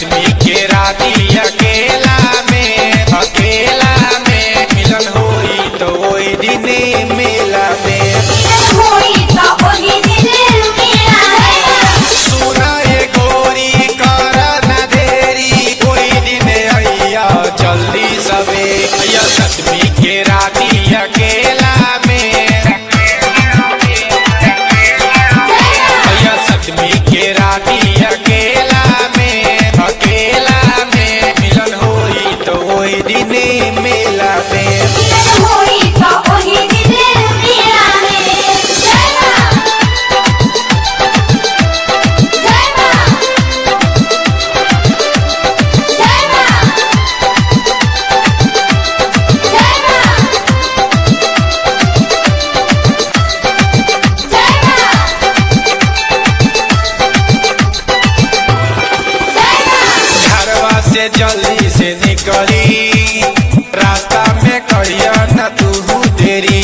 सतमी के राती अकेला में अकेला में मिलन होई तो ओई दिने मेला में होई तो ओही दिन मेला है सुना ये गोरी कर न देरी कोई दिन अइया जल्दी सवे अइया सतमी के राती अकेला में अइया सतमी के राती अकेला में अकेला में मिलन होई तो ओई दिने मेला में होई तो ओही दिन मेला है जय मां जय मां जय मां जय मां जय मां जय मां घरवा से जल्दी से निकली रास्ता में करिया न तू देरी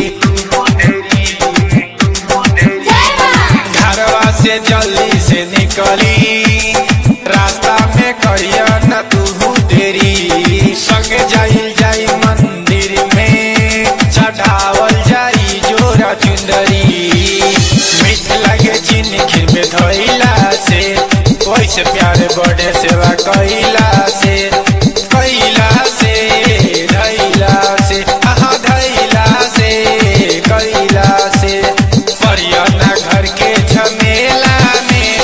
जय मां घरवा से जल्दी से निकली रास्ता में करिया न तू देरी संग जाइल जाई मंदिर में चढ़ावल जाई जोरा चुंदरी मीठ लगे चीनी खीर में धोइला से वैसे प्यार बड़े सेवा कैला से कैला से धैला से आहा धैला से कैला से परियना घर के झमेला में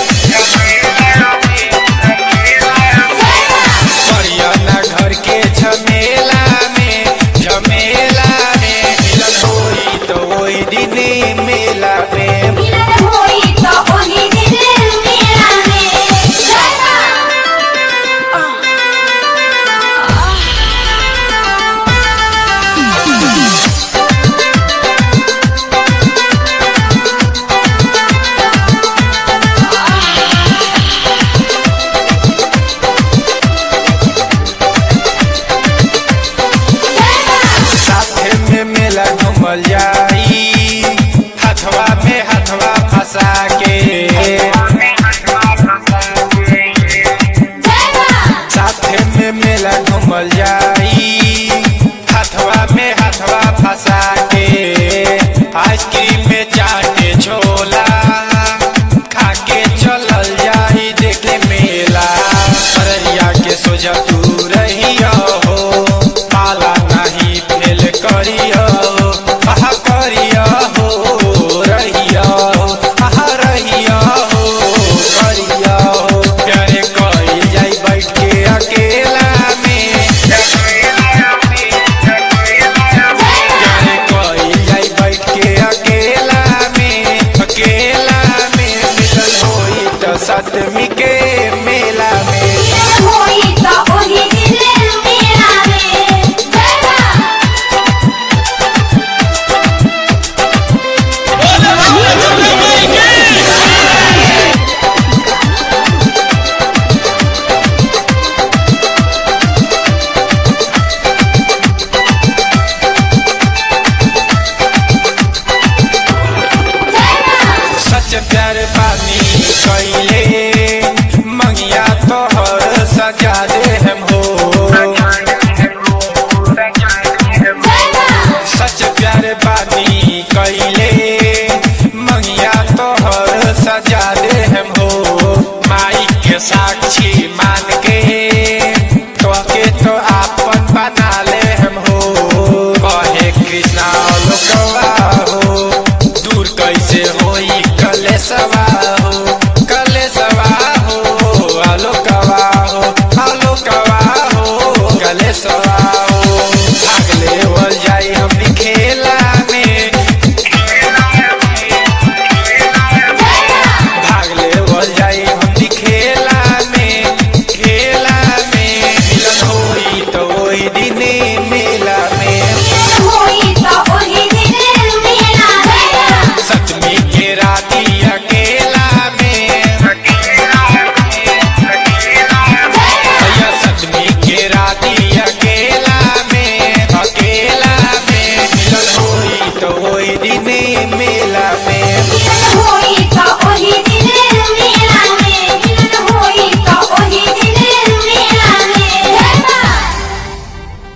परियना घर के झमेला में झमेला में मिलन होई तो ओई दिने मेला में मिलन होई तो ओही दिन मेला है जय मां साथे में मेला घूमल जाई हथवा में हथवा फंसा के जय मां साथे में मेला घूमल जाई हथवा में हथवा फंसा के आइसक्रीम में चाटे छोला खा के चलल जाई देखे मेला अररिया के सोजा तू रहिया हो पाला नहीं फेल करिया आहा करिया हो रहिया हो आहा रहिया हो करिया हो प्यारे कइल जाई बैठ के अकेला में प्यारे कइल जाई बैठ के अकेला में अकेला में मिलन होई तो सतमी के